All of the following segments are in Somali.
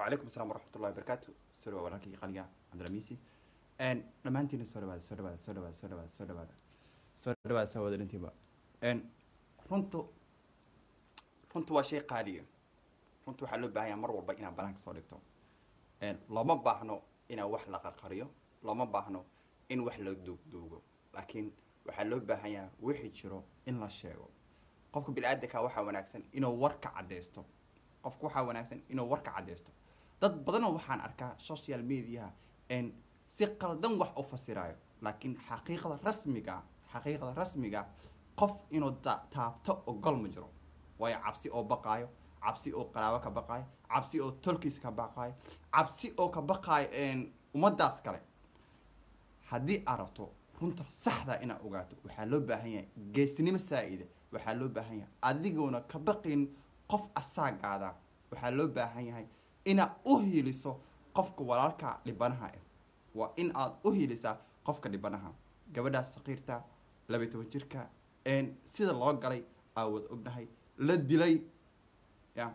وعليكم السلام ورحمة الله وبركاته سوري walaalkii qaliga cabdilamiisi dhammaantiina soo dhawaada soo dhawaada soo dhawaada soo dhawaada soo dhawaada soo dhawaada soo wada dhintiiba runtu runtu waa shay qaaliya runtu waxaa loo baahan yahay mar walba inaad banaanka soo dhigto looma baahno inaa wax la qarqariyo looma baahno in wax la duugduugo laakiin waxaa loo baahan yahay wixii jiro in la sheego qofka bini-aadanka waxaa wanaagsan inuu warka caddaysto qofka waxaa wanaagsan inuu warka caddaysto dad badanoo waxaan arkaa social mediaha n si qaldan wax u fasiraayo laakiin xaqiiqda rasmiga xaqiiqda rasmiga qof inuu ta- taabto ogol ma jiro waayo cabsi oo baqaayo cabsi oo qaraabo ka baqaayo cabsi oo tolkiis ka baqaayo cabsi oo ka baqaayo ummadaas kale haddii aad rabto runta saxda inaad ogaato waxaa loo baahan yahay geesnimo saa-ida waxaa loo baahan yahay adigoona ka baqin qof asaagaada waxaa loo baahan yahay inaad u hiiliso qofka walaalka dhibanaha ah waa in aad u hiilisaa qofka dhibanaha gabadhaas saqiirta labaiy toban jirka sida loo galay aa wada ognahay la dilay ya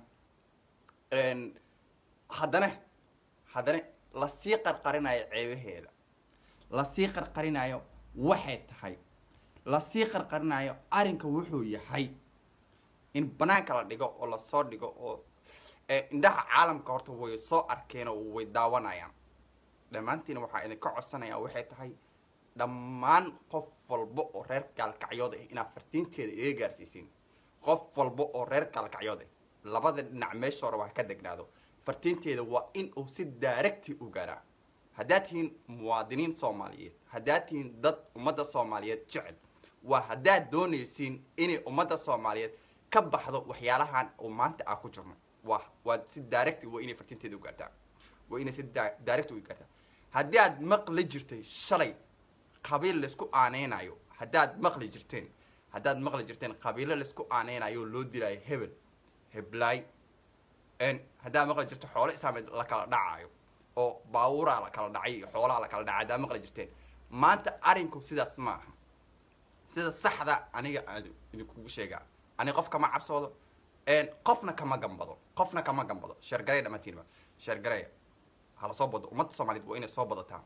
haddana haddana lasii qarqarinayo ceebaheeda lasii qarqarinayo waxay tahay lasii qarqarinayo arrinka wuxuu yahay in banaanka la dhigo oo lasoo dhigo oo indhaha caalamka horta way soo arkeen oo way daawanayaan dhammaantiina waxaa idinka codsanaya waxay tahay dhammaan qof walba oo reer gaalkacyood ah inaad fartiinteeda iga gaarsiisiin qof walba oo reer gaalkacyood ah labada dhinac meesha hore wax ka degnaado fartiinteeda waa in uu si daaragti u gaaraa haddaad tihiin muwaadiniin soomaaliyeed haddaad tihiin dad ummadda soomaaliyeed jecel waa haddaad doonaysiin inay ummadda soomaaliyeed ka baxdo waxyaalahan oo maanta aa ku jirno waa waa si daaragti waa inay fartiinteeda u gaartaa waa inay si daaragti u gaartaa haddii aad maqli jirtay shalay qabiil laysku aaneynayo haddaad maqli jirteen haddaad maqli jirteen qabiilo laysku aaneynayo loo dilaayo hebel heblaay haddaad maqli jirto xoolo islaameed la kala dhacayo oo baabuuraa la kala dhacay iyo xoolaha la kala dhacay haddaad maqli jirteen maanta arrinku sidaas ma aha sida saxda aniga aan idinkugu sheegaa ani qof kama cabsoodo qofna kama gambado qofna kama gambado sheergarey dhammaantiinba sheergareya hala soo bado ummadda soomaaliyeed waa inay soo badataa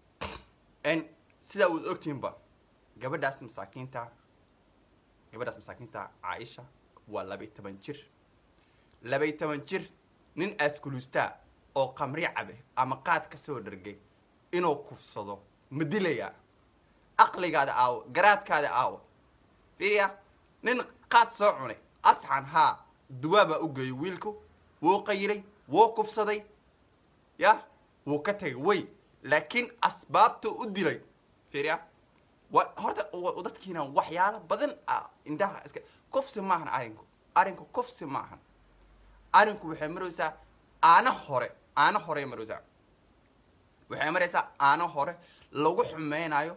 sidaa waad ogtihiinba gabadhaas masaakiinta gabadhaas masaakiinta caaisha waa labay toban jir labay toban jir nin askuluustaa oo qamri cabe ama qaad ka soo dhargay inuu kufsado ma dilayaa aqligaada aawo garaadkaada aawo fiiriya nin qaad soo cunay asxan haa duwaabaa u geeyay wiilku wuu qayiray wuu kufsaday ya wuu ka tagay way laakiin asbaabta u dilay fiiriya wa horta dadkiina waxyaalo badan ah indhaha iska kufsi maahan arrinku arrinku kufsi maahan arrinku waxay maraysaa aana hore aana horey maraysaa waxay maraysaa aana hore lagu xumeynayo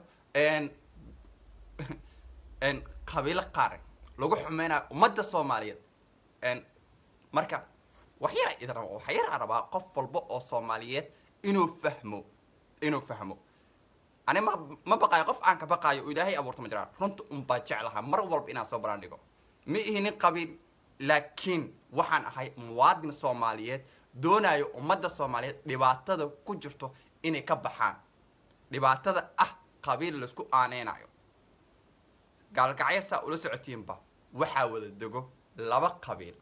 qabiilo qaar lagu xumeynayo ummadda soomaaliyeed marka waxyara idin raba waxyara rabaa qof walba oo soomaaliyeed inuu fahmo inuu fahmo ani ma ma baqaayo qof aan ka baqaayo oo ilaahay abuurta ma jiraan runta unbaa jeclaha mar walba inaan soo baraan dhigo ma ihi nin qabiil laakiin waxaan ahay muwaadin soomaaliyeed doonayo ummadda soomaaliyeed dhibaatada ku jirto inay ka baxaan dhibaatada ah qabiil laysku aaneynayo gaalgacyo saa ula socotiinba waxaa wada dego laba qabiil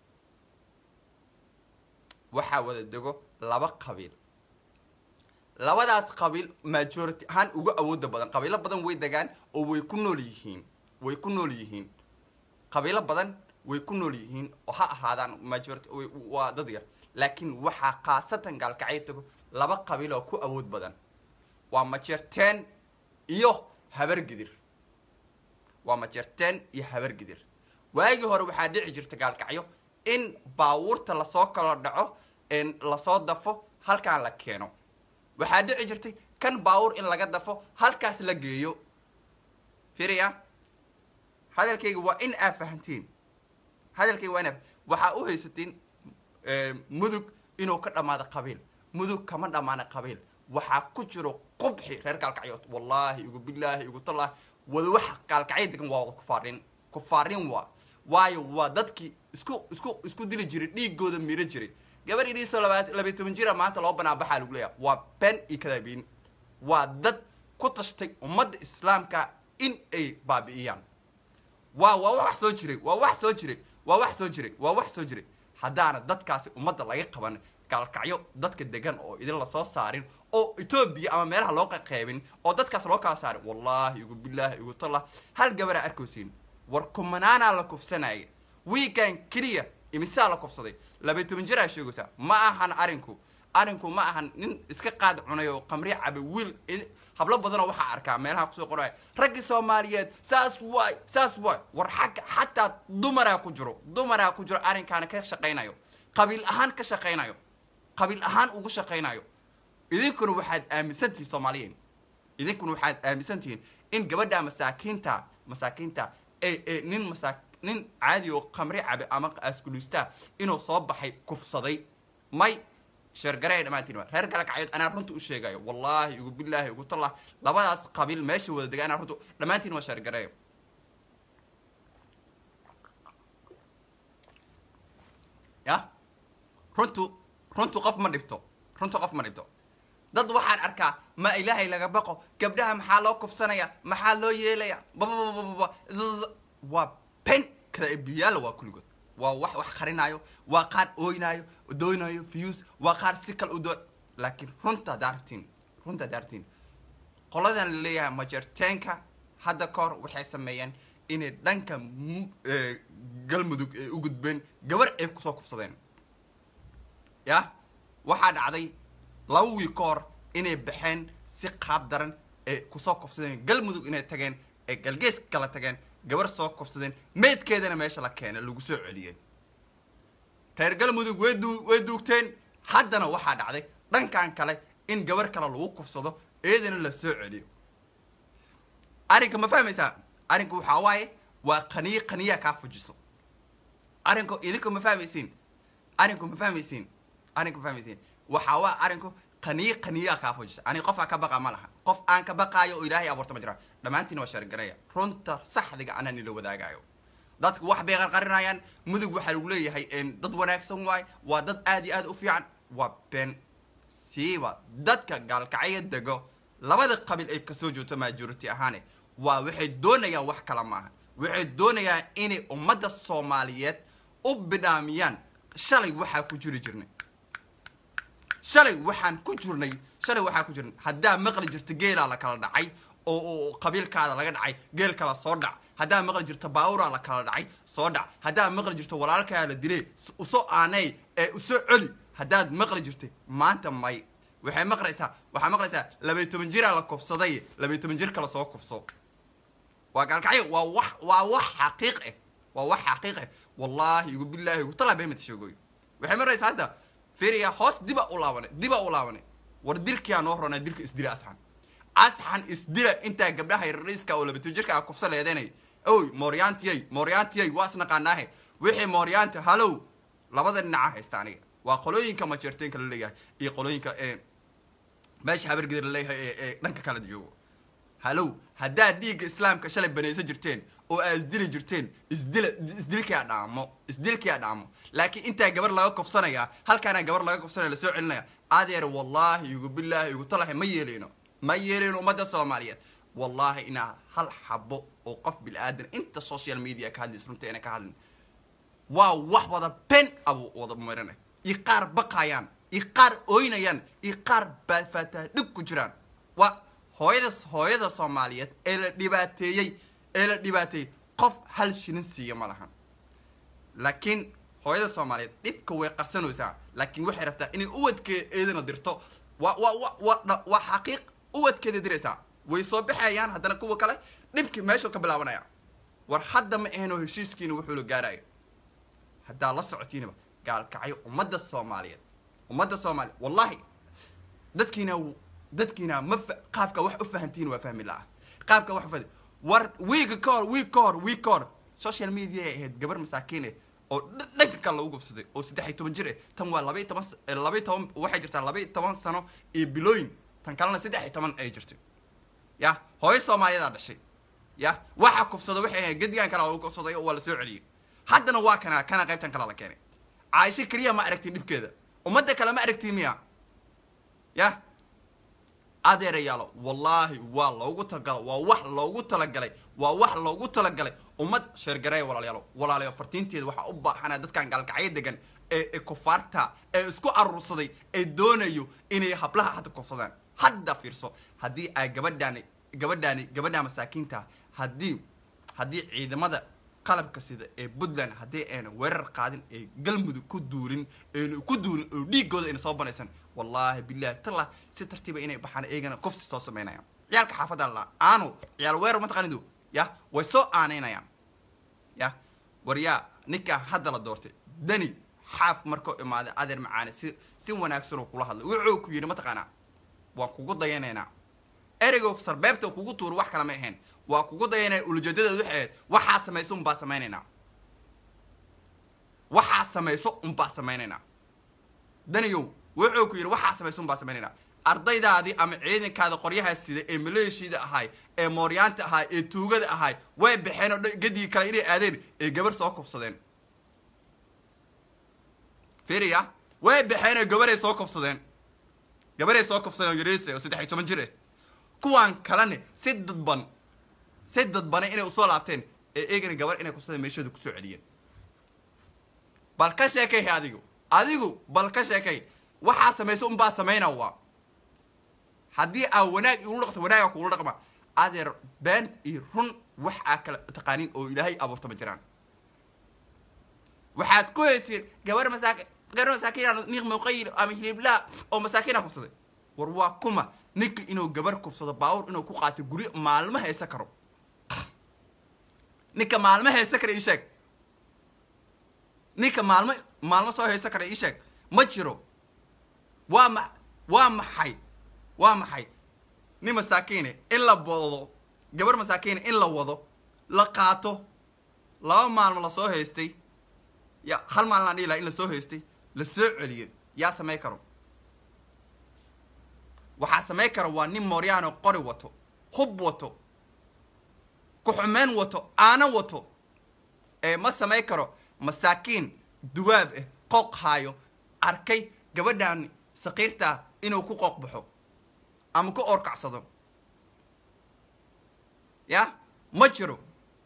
waxaa wada dego laba qabiil labadaas qabiil majority ahaan ugu awooda badan qabiilo badan way degaan oo way ku nool yihiin way ku nool yihiin qabiilo badan way ku nool yihiin oo ha ahaadaan majority waa dad yar laakiin waxaa khaasatan gaalkacyo tago laba qabiil oo ku awood badan waa majeerteen iyo habargidir waa majeerteen iyo habargidir waagii hore waxaa dhici jirta gaalkacyo in baawuurta lasoo kala dhaco lasoo dafo halkaan la keeno waxaa dhici jirtay kan baawur in laga dafo halkaas la geeyo firiya hadalkayga waa in aa fahantiin hadalkayga waa in aa waxaa u haysatiin mudug inuu ka dhammaado qabiil mudug kama dhammaana qabiil waxaa ku jiro qubxi reer gaalkacyood wallaahi igu bilaahi igu tallaahi wada waxa gaalkacyo degan waa wada kufaarin kufaarin waa waayo waa dadkii isku isku isku dili jiray dhiigooda miro jiray gabar iriisoo labayo toban jira maanta loo banaabaxaa lagu leeyahay waa ben iyo kadaabiin waa dad ku tashtay ummadda islaamka in ay baabi'iyaan waa waa wax soo jiray waa wax soo jiray waa wax soo jiray waa wax soo jiray haddaana dadkaasi ummadda laga qaban gaalkacyo dadka degan oo idin lasoo saarin oo etoobiya ama meelaha loo qaqeybin oo dadkaas loo kala saarin wallaahi igu bilaahi igu tallah hal gabaraa arkaysiin war kumanaanaa la kufsanaya wiigan keliya imisaa la kufsaday labay toban jiraa sheegaysaa ma ahan arinku arinku ma ahan nin iska qaad cunay oo qamri cabe wiil hablo badanoo waxaa arkaa meelaha kusoo qoraya raggii soomaaliyeed saas waay saas waay war xagga xataa dumaraa ku jiro dumaraa ku jiro arrinkaana ka shaqaynayo qabiil ahaan ka shaqaynayo qabiil ahaan ugu shaqaynayo idinkuna waxaad aaminsantihiin soomaaliyeed idinkuna waxaad aaminsantihiin in gabadha masaakiinta masaakiinta ee ee nin masaa nin caadi oo qamri cabe ama askuluustaa inuu soo baxay kufsaday may sheergareey dhammaantiin waa reer galakacyood anaa runta u sheegayo wallaahi igu bilaahi igu tallah labadaas qabiil meesha wada dega anaa runta dhammaantiin waa sheergareeyo ya runtu runtu qof ma dhibto runtu qof ma dhibto dad waxaan arkaa ma ilaahay laga baqo gabdhaha maxaa loo kufsanaya maxaa loo yeelaya bababababa waa pen kada biyaala waa kulligood waa wax wax qarinayo waa qaar ooynaayo doonayo fuse waa qaar si kale u doon laakiin runta haddaa aragtiin runta haddaa aragtiin qoladan la leeyahay majerteenka hadda ka hor waxay sameeyeen inay dhanka galmudug ay u gudbeen gabar ay kusoo kufsadeen ya waxaa dhacday laba wiil ka hor inay baxeen si qaab daran ay kusoo kufsadeen galmudug inay tageen ay galgees kala tageen gabar soo kufsadeen meydkeedana meesha la keena lagu soo celiyey reer galmudug way duu way duugteen haddana waxaa dhacday dhankan kale in gabar kale lagu kufsado iyadana la soo celiyo arrinka ma fahmaysaa arrinku waxaa waaye waa qaniyo qaniyaa kaa fujiso arrinku idinku ma fahmaysiin arrinku ma fahmaysiin arrinku ma fahmaysiin waxaa waa arrinku qaniyo qaniyaa kaa fujisa ani qofaa ka baqa ma laha qof aan ka baqaayo oo ilaahay abuurta ma jiraan dhammaantiin waa sheergareeya runta saxdiga anaa nila wadaagayo dadku wax bay qarqarinayaan mudug waxaa lagu leeyahay dad wanaagsan waay waa dad aad iyo aad u fiican waa been siiba dadka gaalkacyo dego labada qabiil ay kasoo joogto majority ahaane waa waxay doonayaan wax kala maaha waxay doonayaan inay ummadda soomaaliyeed u bidhaamiyaan shalay waxaa ku jiri jirnay shalay waxaan ku jirnay shalay waxaa ku jirnay haddaa maqli jirta geelaa la kala dhacay oo oo qabiilkaada laga dhacay geel kala soo dhac haddaa maqli jirta baawuraa la kala dhacay soo dhac haddaa maqli jirta walaalkaa la dilay usoo aanay ee usoo celi haddaad maqli jirtay maanta may waxay maqlaysaa waxaa maqlaysaa labay toban jiraa la kufsaday labay toban jir kala soo kufso waa gaalkacyo waa wax waa wax xaqiiq ah waa wax xaqiiq ah wallaahi igu bilaahi igu talaa beemad sheegoy waxay maraysaa hadda firiya hoos diba u laabanay diba u laabanay war dilkiyaa noo ronaa dilka isdila asxan asxan isdila intaa gabdhaha yarriiska oo labatan jirka a kufsa leedanay oy mooryaantiyay mooryaantiyay waa isnaqaanaahe wixii mooryaanta halow labada dhinaca haysta aniga waa qolooyinka majeerteenka la leeyahay iyo qolooyinka ee meesha habargeda la leeyahay ee ee dhanka kala joogo halow haddaad dhiigga islaamka shalay banaysan jirteen oo aad isdili jirteen isdila isdilkiyaa dhaamo isdilkiyaa dhaamo laakiin intaa gabar laga kufsanaya halkaana gabar laga kufsanaya lasoo celinaya adeer wallaahi igu bilaahi igu talahay ma yeeleyno ma yeeleyno ummadda soomaaliyeed wallaahi inaa hal xabo oo qof bilaadan inta social media ka hadlaysa runta ina ka hadlin waa wax wada ben abu wada marinay iyo qaar baqayaan iyo qaar ooynayaan iyo qaar baafataa dhib ku jiraan waa hooyada hooyada soomaaliyeed ee la dhibaateeyey ee la dhibaateeyey qof hal shilin siiya ma lahan laakiin hooyada soomaaliyeed dhibka way qarsanaysaa laakiin waxay rabtaa inay uwadkeedana dirto waa waa wa wa waa xaqiiq uwadkeeda diraysaa way soo baxayaan haddana kuwa kale dhibkii meeshuu ka bilaabanaya war hadda ma aheno heshiiskiina wuxuu la gaarayo haddaa la socotiinaba gaalkacyo ummadda soomaaliyeed ummadda soomaaliyeed wallahi dadkiina dadkiina ma qaabka wax u fahantiin waa fahmi la'a qaabka wax u fahmi war wiiga ka hor wiig ka hor wiig ka hor social media ay ahayd gabar masaakiin eh oo dhanka kale lagu gufsaday oo saddex iyo toban jir eh tan waa laba iyo toban laba iyo toban waxay jirtaa laba iyo toban sano iyo bilooyin tan kalena saddex iyo toban ay jirtay ya hooyo soomaaliyadaa dhashay ya waxa kufsada waxay ahayd gedigan kale lagu kufsaday oo waa la soo celiyey haddana waa kana kana qaybtan kale la keenay caaisho keliya ma aragtin dhibkeeda ummadda kale ma aragtii miya yah adeerayaalo wallaahi waa loogu talagalay waa wax loogu talagalay waa wax loogu talagalay ummad sheergareeya walaalayaalo walaalayo fartiinteeda waxaa u baahanaa dadkan gaalkacyo degan ee ee kufaarta ee isku aruursaday ee doonayo inay hablaha hadda kufsadaan hadda fiirso haddii ay gabadhaani gabadhaani gabadha masaakiinta haddii haddii ciidamada qalabka sida ee puntland haddii ayna weerar qaadin ee galmudug ku duulin ayna ku duulin oo dhiigooda ayna soo banaysan wallaahi billahi tallah si tartiiba inay baxaan eegana kufsi soo samaynayaan ciyaalka xaafadda la aanu ciyaal weerar mataqaanidu yah way soo aanaynayaan yah war yaa ninkaa hadda la doortay dani xaaf markuu imaaday adeer macaane si si wanaagsanoo kula hadlay wuxuu ku yidhi mataqaanaa waan kugu dayanaynaa ereygo sarbeebta kugu tuuro wax kale ma ahayn waa kugu dayanaya ulajeedadeed waxay ahayd waxaa samayso unbaa samaynaynaa waxaa samayso unbaa samaynaynaa daniyow wuxuu ku yidhi waxaa samayso unbaa samaynaynaa ardaydaadii ama ciidankaada qoryaha sida ee maleeshiida ahay ee mooryaanta ahay ee tuugada ahay way baxeen oo dhan gadigii kale inay aadeen ee gabar soo kufsadeen fiiriya way baxeen oo gabaray soo kufsadeen gabaray soo kufsadeen oo yariise oo saddex iyo toban jir ah kuwaan kalene si dadban si dadbana inay usoo laabteen ee eegana gabar inay kufsadeen meeshooda kusoo celiyeen bal ka sheekay adigu adigu bal ka sheekay waxaa samaysa unbaa samayna waa haddii aa wanaag igula dhaqto wanaaga kugula dhaqma adeer been iyo run wax aa kala taqaanin oo ilaahay abuurta ma jiraan waxaad ku hayseen gabar masaaki gabar masaakiin niiq muqayil ama hilibla oo masaakiina kufsaday war waa kuma ninka inuu gabar kufsado baawur inuu ku qaato guri maalmo haysa karo ninka maalmo haysa kara ii sheeg ninka maalmo maalmo soo haysa kara ii sheeg ma jiro waa ma waa maxay waa maxay nin masaakiine in la wado gabar masaakiine in la wado la qaato laba maalmo lasoo haystay ya hal maalin aan dhihi laha in lasoo haystay la soo celiyey yaa samay karo waxaa samay kara waa nin mooryaano qori wato hub wato ku-xumeyn wato aana wato ee ma samay karo masaakiin duwaab ah qooq haayo arkay gabadhan sakiirtaa inuu ku qooq baxo ama ku oorkacsado ya ma jiro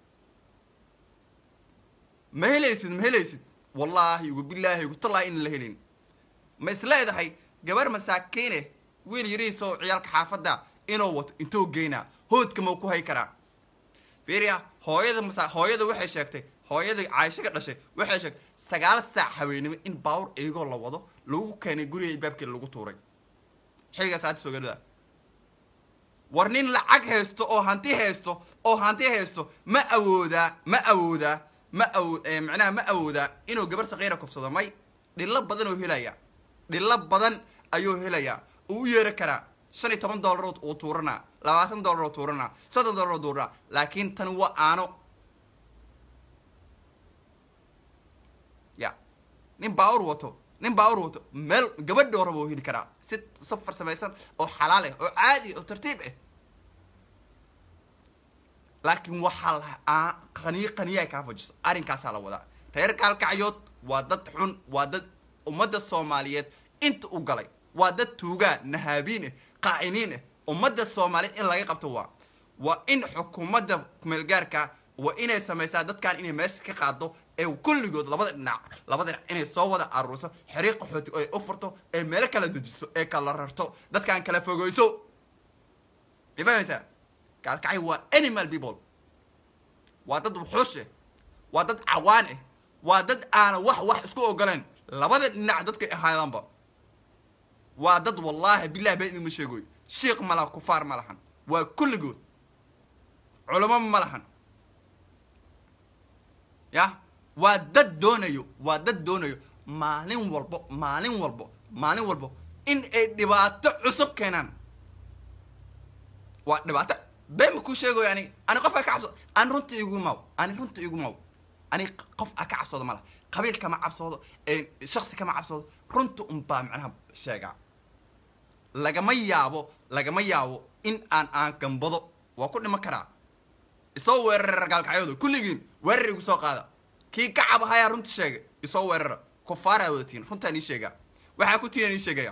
ma helaysid ma helaysid wallaahi ugu bilaahi ugu tallaahi in la helin ma isleedahay gabar masaakiine wiil yariisoo ciyaalka xaafadda inuu wato intuu geynaa hoodka mau ku hay karaa fiiriya hooyada masa hooyada waxay sheegtay hooyada caaisho ka dhashay waxay sheegtay sagaal saac haweenimo in baawur eegoo la wado lagu keenay guriga albaabkeeda lagu tuuray xilligaas aada soogada war nin lacag haysto oo hanti haysto oo hanti haysto ma awoodaa ma awoodaa ma awo macnaha ma awoodaa inuu gabar sakiira kufsado may dhillo badan oo helaya dhillo badan ayuu helayaa uu u yeeri karaa shan iyo toban dollarood uu tuuranaa labaatan dollaroo tuuranaa soddon dollaroo tuuranaa laakiin tan waa aano ya nin baawur wato nin baawur wato meel gabadhoo raba oo heli karaa si safar samaysan oo xalaal ah oo caadi oo tartiib ah laakiin waxaa la qaniyo qaniya ay kaa fajiso arrinkaasaa la wadaa reer gaalkacyood waa dad xun waa dad ummadda soomaaliyeed inta u galay waa dad tuugaa nahaabiin ah qaa'iniin ah ummadda soomaaliyeed in laga qabto waa waa in xukuumadda kumeelgaarka waa inay samaysaa dadkan inay meesha ka qaado ee kulligood labada dhinac labada dhinac inay soo wada aruurso xiriiq qaxooti ay u furto ee meelo kala dejiso ee kala rarto dadkan kala fogeyso ma fahmaysaa gaalkacay waa animal people waa dad wuxuush ah waa dad cawaan ah waa dad aana wax wax isku ogoleen labada dhinac dadkay ahaayaanba waa dad wallaahi billahi been idinma sheegoy shiikh ma laha kufaar ma lahan waa kulligood culamo ma lahan ya waa dad doonayo waa dad doonayo maalin walbo maalin walbo maalin walbo in ay dhibaato cusub keenaan waa dhibaato been ma kuu sheegayo ani ani qof a ka cabsado ani runta igu maw ani runta igu maw ani qof a ka cabsoodo ma laha qabiil kama cabsoodo shaksi kama cabsoodo runta unbaa macnaha sheegaa lagama yaabo lagama yaabo in aan aan gambado waa ku dhiman karaa isoo weerara gaalkacyooda kulligiin weerar igu soo qaada kii ka cabahayaa runta sheega isoo weerara kufaaraa wadatiin runtaan ii sheegaa waxaa ku tiyan ii sheegaya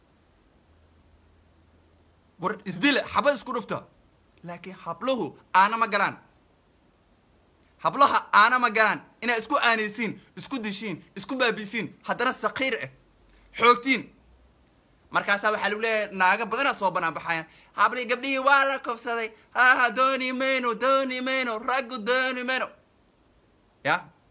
war isdile xabad isku dhufta laakiin habluhu aana ma galaan hablaha aana ma galaan inaad isku aanaysiin isku dishiin isku baabisiin haddana sakiir ah xoogtiin markaasaa waxaa lagu leeyahay naaga badanaa soo banaan baxayaan habli gabdhihii waa la kobsaday haha dooni mayno dooni mayno raggu dooni mayno ya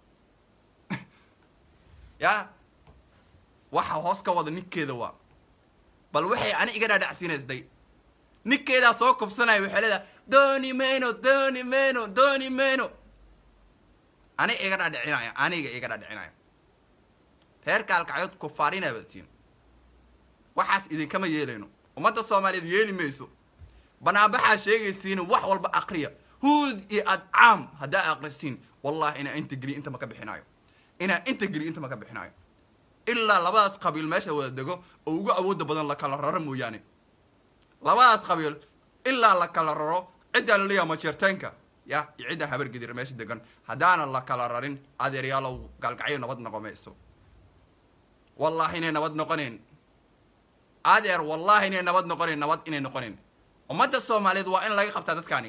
ya waxa hoos ka wada ninkeeda waa bal waxay ani iga dhaadhacsiinaysday ninkeedaa soo kobsanaya waxay leedahay dooni mayno dooni mayno dooni mayno ani iga dhaadhicinaya aniga iga dhaadhicinaya reer kaalkacyood kufaarina wadatiin waxaas idinkama yeelayno ummadda soomaaliyeed yeeli mayso banaabaxaa sheegaysiin wax walba akriya huud iyo adcaam haddaa akrisiin wallahi inaa inta geliyo inta ma ka bixinayo inaa inta geliyo inta ma ka bixinayo ilaa labadaas qabiil meesha wada dego oo ugu awooda badan la kala raro mooyaane labadaas qabiil ilaa la kala raro ciddaa laleeyaha majeerteenka ya iyo ciddaa habargedir meesha degan haddaana la kala rarin adeeryaalow gaalgacyo nabad noqo mayso wallahi inay nabad noqonayn adeer wallahi inay nabad noqonayn nabad inay noqonayn ummadda soomaaliyeed waa in laga qabtaa dadkaani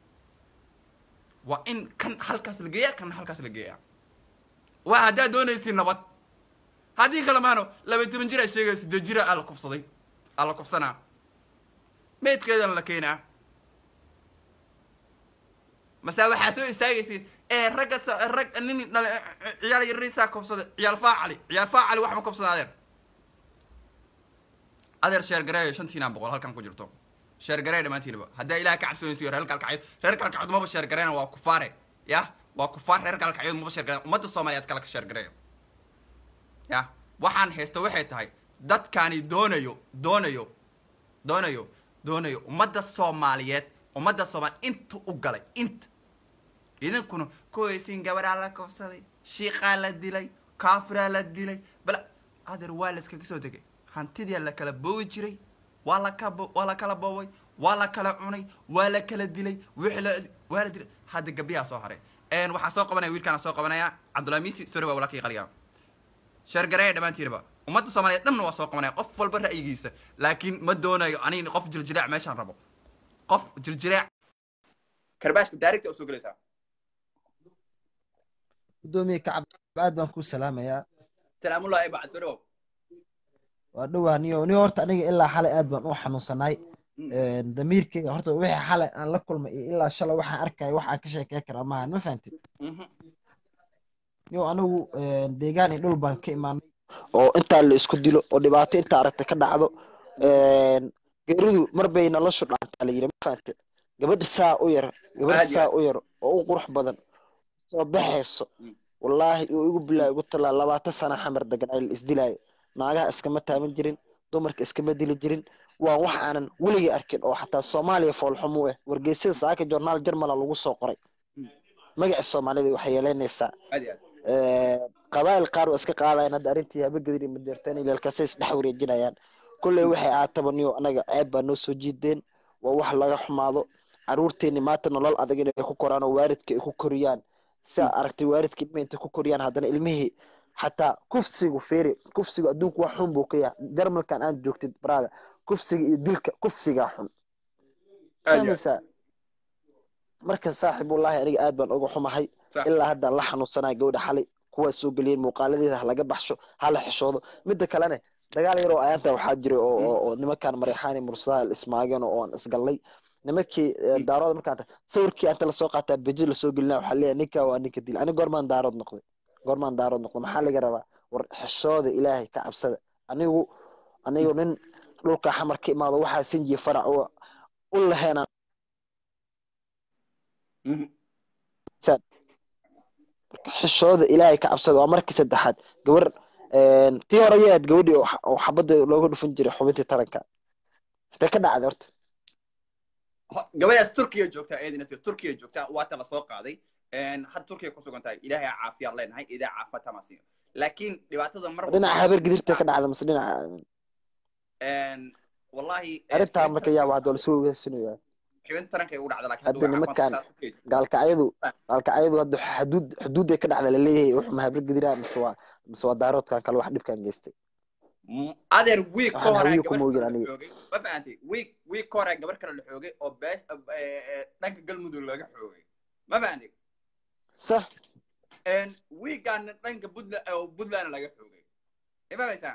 waa in kan halkaas la geeya kan halkaas la geeya waa haddaad doonaysiin nabad haddii kale maano laba toban jir a sheegaya siddeed jira aa la kufsaday aa la kufsanaa meydkeedana la keenaa mase waxaa soo istaagaysiin ee ragga so- rag nin dhale ciyaal yariisaa kufsaday ciyaal faacali ciyaal faacali wax ma kufsada adeer adeer sheergareeyo shantiinaan boqol halkan ku jirto sheergareey dhammaantiinaba haddaa ilaah ka cabsoonaysiyo reer kalkacyood reer kalkacyood maba sheergareena waa kufaare ya waa kufaar reer kalkacyood maba sheergareena ummadda soomaaliyeed kala ka sheergareeyo ya waxaan haysta waxay tahay dadkaani doonayo doonayo doonayo doonayo ummadda soomaaliyeed ummadda soomaali inta u galay inta idinkuna kuwaysiin gabaraa la kobsaday shiiqaa la dilay kaafiraa la dilay bal adeer waa la iskaga soo degay hantidii la kala boowi jiray waa la ka waa la kala booway waa la kala cunay waa la kala dilay wixii la waa la dilay hadda gabdhiyaa soo haray een waxaa soo qabanaya wiilkaana soo qabanaya cabdullahi miisi sori waa walakii qaliya sheergareeya dhammaantiinaba ummadda soomaaliyeed dhanna waa soo qabanaya qof walba ra'yigiisa laakiin ma doonayo aniga qof jirjireec meeshaan rabo qof jirjireec karbaashka daarigta usoo gelaysaa gudoomiye kacab aad baan ku salaamayaa salaamullahi bacd soo dhawow waa dhowaa niyo niyo horta aniga ilaa xalay aad baan u xanuunsanaay damiirkeyga horta wixii xalay aan la kulmay iyo ilaa shalay waxaan arkaya wax aan ka sheekey karaa maahan ma fahantid niyo anigu deegaan iyo dhul baan ka imaanay oo intaa la isku dilo oo dhibaato inta aragta ka dhacdo geeridu mar bay noloshu dhaantaa la yiri ma fahantid gabadha saa u yar gabadha Aad iyo saa aad. u yar oo u qurux badan soo baxayso Mm. wallaahi uu igu bilaa igu talaa labaatan sana xamar degan ay la isdilaayo naagaha iskama taaban jirin dumarka iskama dili jirin waa wax aanan weligay arkin oo xataa soomaaliya foolxumu ah wargeysyada saaka journaal jarmala lagu soo qoray Mm. magaca soomaalida waxay yeelanaysaa aad iyo aad qabaayil qaar waa iska qaadayaan hadda arrintii habagedir iyo majeerteen ilaalkaasay isdhex wareejinayaan kolley waxay aataba niyo anaga ceeb baa noo soo jiideen waa wax laga xumaado caruurteeni maanta nolol adag inay ku koraan oo waalidka ay ku koriyaan si aad aragtay waalidka ilmihi intay ku koriyaan haddana ilmihii xataa kufsigu feeri kufsigu adduunku wax xun buu ka yahay jarmalkan aan joogtid baraada kufsiga iyo dilka kufsigaa xun aad iyo aad fahmaysaa marka saaxib wallaahi aniga aad baan uga xumahay Sax. ilaa haddaan la xanuunsanaya gabadha xalay kuwaa soo geliyeen muuqaaladeeda ha laga baxsho ha la xishoodo midda kalene dagaal yar oo ayaanta waxaa jiray oo oo- oo nimankaan marexaani mursadaha ismaageen oo aan isgallay nimankii eh, Mm. daarooda markaan ta- sawirkii anta lasoo qaataa beji lasoo gelinaa waxaa leeyahay ninkaa waa ninka dil ani goormaan daarood noqday goormaan daarood noqday maxaa laga rabaa war xishooda ilaahay ka cabsada anigu anigu nin dhulka xamar ka imaado waxaa sinjiya farac u u laheena Mhm. xishooda ilaahay ka cabsada waa markii saddexaad gabar tii hore ayaad gabadhii oo xa- oo xabadda looga dhufan jiray xubintii taranka intee ka dhacday horta Ho- gabadhaas turkiya joogtaa eedina turkiya joogtaa waata la soo qaaday Een, hadda turkiya ku sugan tahay ilaahay ha caafiyaad leenahay idaa caafimaad ha masiiyo laakiin dhibaatada mar dhinaca habeer gidirtee ka dhacda mase dhinaca Een, wallahi een, arrintaa xubin marka taranka- yaaba hadda lasoo wadaasinayaa xubin taranka ay ugu dhacda laakiin Hadda hadda waa nimankaan- caafimaad qabtaa, turkiya joogtaa. gaalkacyadu gaalkacyadu hadda xuduud xuduuday ka dhacda laleeyahay wuxuma habeer gidiraa mise waa mise waa daaroodkan kale wax dhibkan geystay M- adeer wiig ka Waxaan hore hawiye gabar kuma ogin kale la aniga. xoogay ma fahantay wiig wiig ka hore gabar kale la xoogay oo beesh eh, eh, dhanka galmudug laga xoogay ma fahantay sax een wiigaana dhanka puntland oo puntland laga xoogay ma fahmaysaa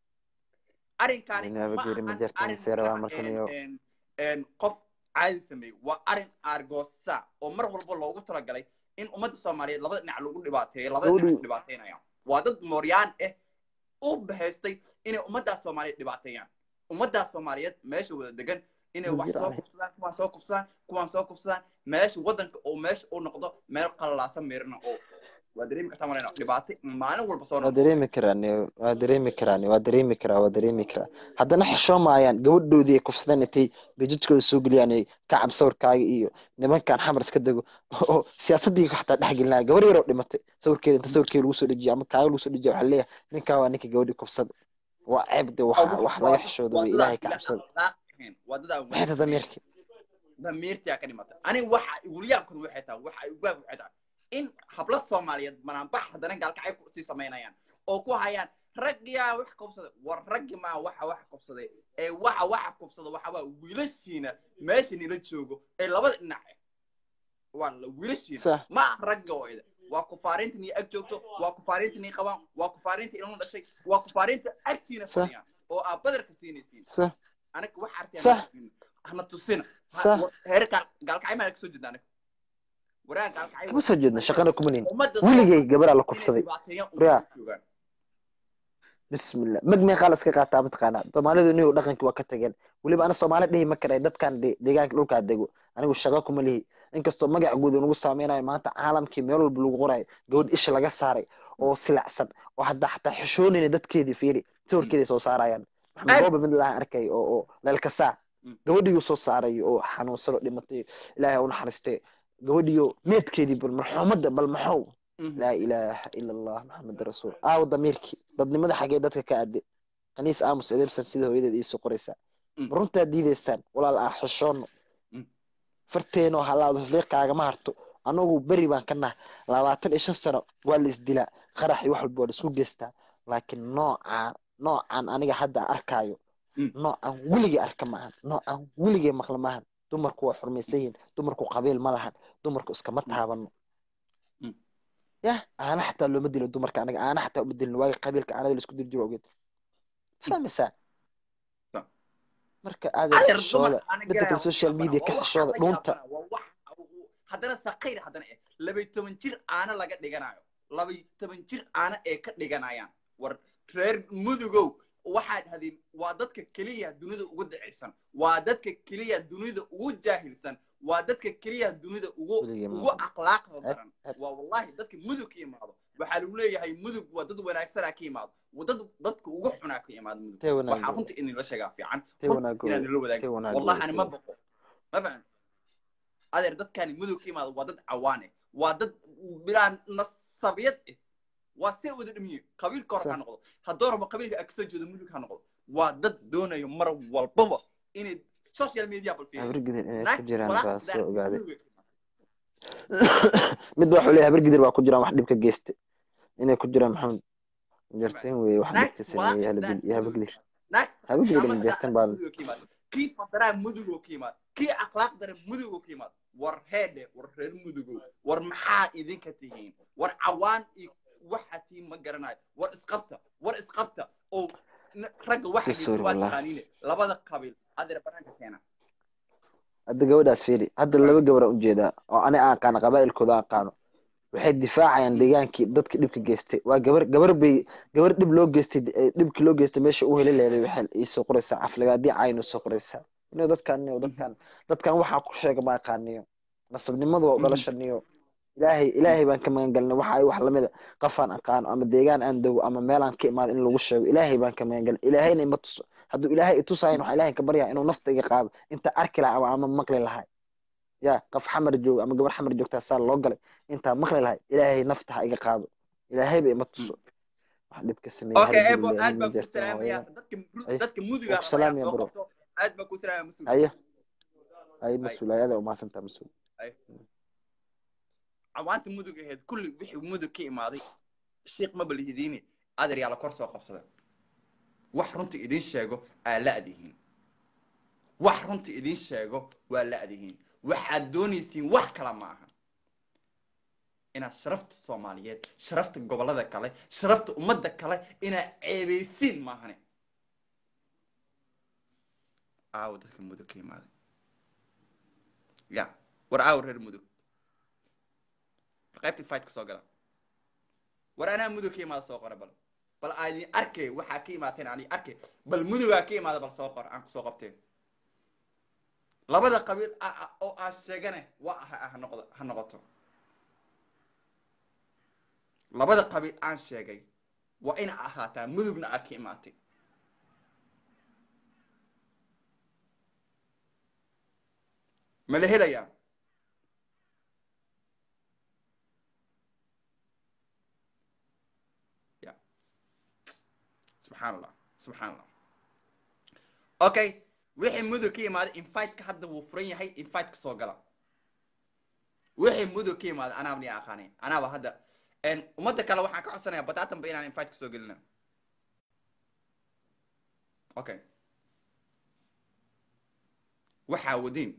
arrinkaani Ina ma habageeri ma ahan jirto, arrin mise rabaa macnaha markan een- iyo- een- een qof caadi sameeyey waa arrin aargoosa oo mar walba loogu talagalay in ummadda soomaaliyeed labada dhinac lagu dhibaateeyo labada dhinac Gabadhu- is dhibaateynayaan waa dad mooryaan ah u bahaystay inay ummaddaas soomaaliyeed dhibaateeyaan ummaddaas soomaaliyeed meesha wada degan inay wax soo Wasiir kufsadaan kuwaan soo kufsadaan kuwaan soo kufsadaan meesha waddanka oo meesha uu noqdo meel qalalaasan meerina oo waa dareemi kartaa malayna dhibaato maalin walba soo waa noqdo dareemi karaan waa dareemi karaan waa dareemi karaa waa dareemi karaa haddana xishoomayaan gabadhoodii ay kufsadeen intay bejajkooda soo geliyaan ay kacab sawirkaaga iyo nimankan xamar iska dego oo siyaasadii xataa dhex gelinaya gabar yaroo dhimatay sawirkeeda inta sawirkeeda lagu soo dejiyo ama kaaga lagu soo dejiyo waxaa leeyahay ninkaa waa ninka gabadhii kufsada waa ceeb de wax wax laga xishooda wey ilaahay ka cabsada wadadaan maxay tahay damiirka damiirtaa ka dhimatay aniga waxa igula yaabkan waxay tahay waxa igu yaab waxay tahay in hablo soomaaliyeed banaanbax haddana gaalkacay kusii samaynayaan oo ku hayaan raggiyaa wax kufsaday war raggi maa waxa wax kufsaday ee waxa waxa kufsada waxa waa wiilashiina meesha nila joogo ee labada dhinac ah waa la wiilashiina sax ma aha ragga oo ida waa kufaariinta nii ag joogto waa kufaariinta nii qabaan waa kufaariinta ilmo dhashay waa kufaariinta agtiina Sax. fadhiyaan oo aad badarka siinaysiin sax anaga wax Sax. arkeen hana tusina Ha- Sax. war- heer gaal- gaalkacay maa kasoo jeedna anaga waraa gaalkacay kama soo jeedna shaqana kuma nihin ummadda weligay Soomaaliyeed gabaraa la inay kufsaday dhibaateeyaan Waraa. ummadda joogaan bismillah mag meeqaa la iska qaataa mataqaanaa soomaalidu inigu dhaqankii waa ka tageen weliba ana soomaali dhihi ma karay dadkan de- deegaanka dhulkaa dego anigu shaqo kuma lihi inkastoo magac guud uu nagu saameynayo maanta caalamkii meel walba lagu qorayo gabadh isha laga saaray oo silacsan oo hadda xataa xishoonayna dadkeedii fiiri sawirkeeday soo saarayaan maxamed Aad. goobe mid laha arkay oo oo leelkasaa Mm. gabadhiiuu soo saaray oo xanuunsan oo dhimatay ilaahay ha u naxariistee gabadhiyo meedkeedii bal marxuumadda bal maxow Mhm. laa ilaaha ila allah maxamed rasuul aawo damiirkii dadnimada xagee dadka ka ade kaniis aamus edebsan sida hooyadeed iisoo qoraysaa Mm. ma runtaa diidaysaan walaal ah xishoono Mm. farteenoo halaado fiiqaagama harto anagu beri baan ka nahay labaatan iyo shan sano waa la isdilaa qarax iyo wax walba waa la isku geystaa laakiin noocaan noocan aniga hadda arkaayo Mm. noocan weligay arka maahan noocan weligay maqla maahan dumarku waa xurmaysan yihiin dumarku qabiil ma lahan dumarku iskama taabano Mm. yah aana xataa looma dilo dumarka anaga aana xataa uma dilin waagi qabiilka aanada laisku diri jiro ogeed fahmaysaa Sa- marka adeer adeer dumar xishooda ana midda garaya kale social media ka xishooda dhunta waa wax haddana sakayr haddana eh labay toban jir aana laga dhiganayo labay toban jir aana ee ka dhiganayaan war reer mudugow waxaad hadin waa dadka keliya dunida ugu daciifsan waa dadka keliya dunida ugu jaahilsan waa dadka keliya dunida ugu Weligay ma ugu aqoon. akhlaaqda Eh, daran eh. waa wallahi dadka mudug ka imaado waxaa lagu leeyahay mudug waa dad wanaagsanaa ka imaado waa dad dadka ugu xunaa ka imaado mudug tee waxaa wanaago runta in la sheegaa fiican tee runta wanaago inaan nala tee wadaagin wanaago wallahi ani ma tee- boqo ma fahan adeer dadkani mudug ka imaado waa dad cawaan eh waa dad bilaa nasabiyad eh waa see wada dhimiye qabiilka hore ha Sa- noqdo haddoo rabo qabiilka a kasoo jeedo mudug ha noqdo waa dad doonayo mar walbaba inay social media bal fiiriyo habargidir inay ku naagtas jiraan baa walaaqda soo daar ogaaday mudug mid baa wuxuu leeyahay habargidir baa ku jiraan wax dhib ka geysta inay ku jiraan maxamed jarteen weeye wax dhib ka naagtas sameeyey walaaqda hala daar dil iyo mudug habargidir naagtas habargidir qiyaamada ma daa jarteen arka baa mudug ka yimaado kii fadaraa mudug oo ka yimaado kii akhlaaq dare mudug oo ka yimaado war heedhe war reer mudugow war maxaa idinka tihiin war cawaan iyo waxa tiin ma garanayo war isqabta war isqabta oo n- ragga waxa Si sorry, waa wallahi. taqaaniine labada qabiil adeer banaanka keena hadda gabadhaas fiiri hadda laba gabar aan ujeedaa oo ani aan aqaano qabaa'ilkooda aan aqaano waxay difaacayaan deegaankii dadka dhibka geystay waa gabar gabar bay gabar dhib loo geystay eh, dhibkii loo geystay meesha u heli leeday waxay iisoo qoraysaa caflagaadii cayn soo qoraysaa inuu dadkan inuu dadkan dadkan waxaa ku sheega ma aqaaniyo nasabnimadu waa u dhalashaniyo ilaahay ilaahay baan ka magan galnay waxa ay wax lamida qafaan aqaano ama deegaan aan dogo ama meelaan ka imaado in lagu sheego ilaahay baan ka magan galnay ilaahayna ima tuso hadduu ilaahay itusahayn waxaa ilaahay ka baryaa inuu nafta iga qaado inta arki lahaa ama ama maqli lahay ya qof xamar jooga ama gabar xamar joogtaa saa loo galay intaa maqli lahay ilaahay nafta ha iga qaado ilaahayba ima tuso wax dhib ka sameeyey okay hal ebo gabadh aad ma baan ku jirtaan salaamaya hooyada dadka mu- Ay, dadka muduga waa ku salaamaya soo bro qabto aad baan ku salaamaya mas-uul haye haye Ay. mas-uul ayada umaasantaa mas-uul cawaanta mudug aheyd kulli wixii mudug ka imaaday shiiq ma balhidiine adeer yaa la kor soo qabsada wax runta idin sheego aa la-dihiin wax runta idin sheego waa la-dihiin waxaad doonaysiin wax kale ma aha inaad sharafta soomaaliyeed sharafta gobollada kale sharafta ummadda kale inaad ceebaysiin maahane aawo dadka mudug ka imaaday ya war aawo reer mudug war qaybtii fight ka soo gala war anaa mudug ka imaada soo qora bal bal aadin arkay waxaa ka imaateen ani arkay bal mudugaa ka imaada bal soo qor aan kusoo qabteen labada qabiil oo aan sheegane waa ah ha noqdo ha noqoto labada qabiil aan sheegay waa ina ahaataa mudugna aad ka imaatay ma la helayaa ya subxaan allah subxaan allah okay wixii mudug ka imaaday inviteka hadda wuu furan yahay inviteka soo gala wixii mudug ka imaaday anaaba ni aqaanay anaaba hadda ummadda kale waxaan ka codsanaya bataatanba inaan inviteka soo gelina okay waxaa wadiin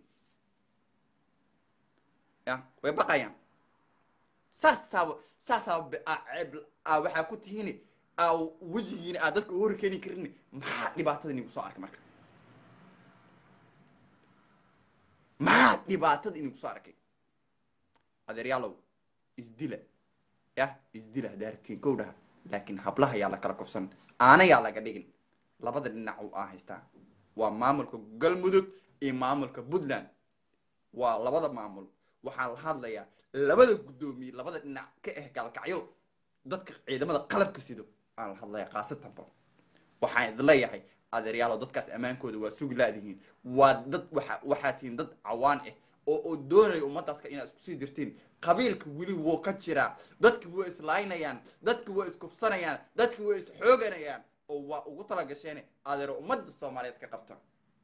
ya way baqayaan saasaaba saasaaba ceeb waxaa ku tihiin wejigiina aad dadka hori keeni karin maxaa dhibaatada inigu soo arkay marka maxaa dhibaatada inigu soo arkay adeeryaalow isdila yah isdila haddaa rabtiin kow dhaha laakiin hablaha yaa la kala kufsan aana yaa laga dhigin labada dhinac u aa haystaa waa maamulka galmudug iyo maamulka puntland waa labada maamul waxaa la hadlayaa labada guddoomiye labada dhinac ka ah gaalkacyo dadka ciidamada qalabka sido aan la hadlaya khaasatanba waxaan idin leeyahay adeeryaalo dadkaas ammaankooda waa sugi laadihiin waa dad waa waxaa tihiin dad cawaan ah oo oo doonaya ummadaaska inaad isku sii dirtiin qabiilka weli wuu ka jiraa dadki waa islaynayaan dadki waa iskufsanayaan dadki waa isxooganayaan oo waa ugu talagasheen adeero ummadda soomaaliyeed ka qabta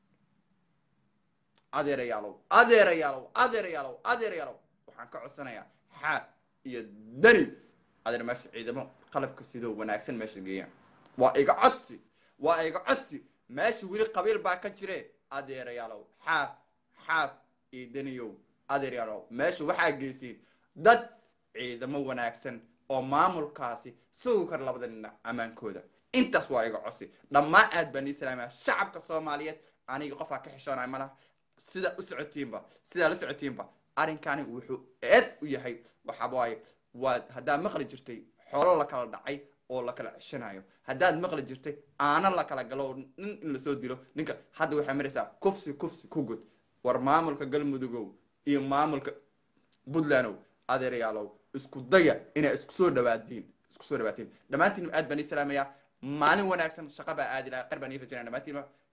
adeerayaalow adeerayaalow adeerayaalow adeerayaalow waxaan ka codsanayaa xaaf iyo dani adeer meesha ciidamo qalabka sidoo wanaagsan meesha geeyaan waa iga codsi waa iga codsi meesha weli qabiil baa ka jire adeerayaalow xaaf xaaf iyo daniyow adeerayaalow meesha waxaa geysiin dad ciidamo wanaagsan oo maamulkaasi sugi kara labada dhinac ammaankooda intaas waa iga codsi dhammaan aad baan ii salaamaya shacabka soomaaliyeed aniga qofaa ka xishoonaya ma laha sidaa u socotiinba sidaa la socotiinba arrinkani wuxuu eed u yahay waxaa waaye waa haddaad maqli jirtay xoolo la kala dhacay oo la kala ceshanayo haddaad maqli jirtay aana la kala galo nin in lasoo dilo ninka hadda waxay maraysaa kufsi kufsi ku gud war maamulka galmudugow iyo maamulka puntlandow adeerayaalow isku daya inay isku soo dhawaadiin isku soo dhawaatiin dhammaantiin aad baan ii salaamayaa maalin wanaagsan shaqa baa aadi lahaa qar baan ii rajaynaya dhammaantiin